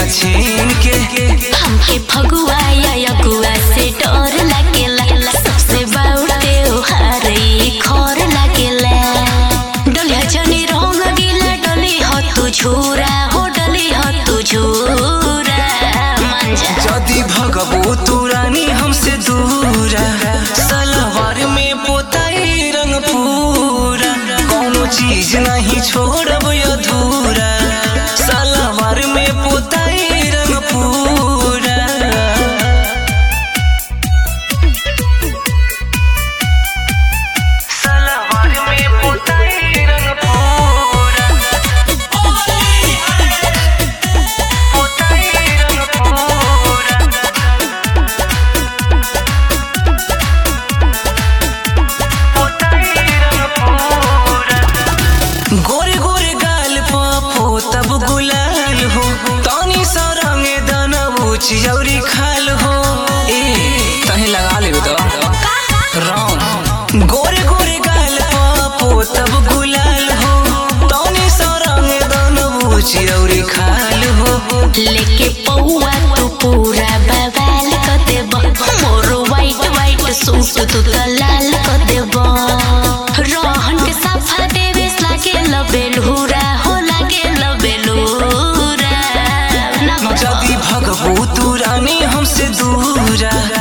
छीन के हमके फगुआ या यगुआ से डर लागेला सबसे बाउटे हारे खर लागेला डलिया जनी रंग गीला डली हो तू झूरा हो डली हो तू झूरा मंजा जदी भगबू तू रानी हमसे दूरा सलवार में पोताई रंग पूरा कोनो चीज नहीं छोड़ब अधूरा सलवार में पोताई रंग पूरा सलवार में पोताई रंग पूरा पोताई रंग पूरा गोरे गोरे गाल पापो तब गुलाल हो तानी सा रंग दानबू चिजौरी खाल हो ए तहे लगा ले तो राम गोरे गोरे गाल पापो तब गुलाल हो तानी सा रंग दानबू चिजौरी खाल हो लेके पौआ तू पूरा बवाल कर देब मोर वाइट वाइट सूट तू तो लाल कर देब रहन के साफा देवे लागे लबेलहुरा हो लागे लबेलहुरा ना जदी भगबू तू रानी हमसे दूरा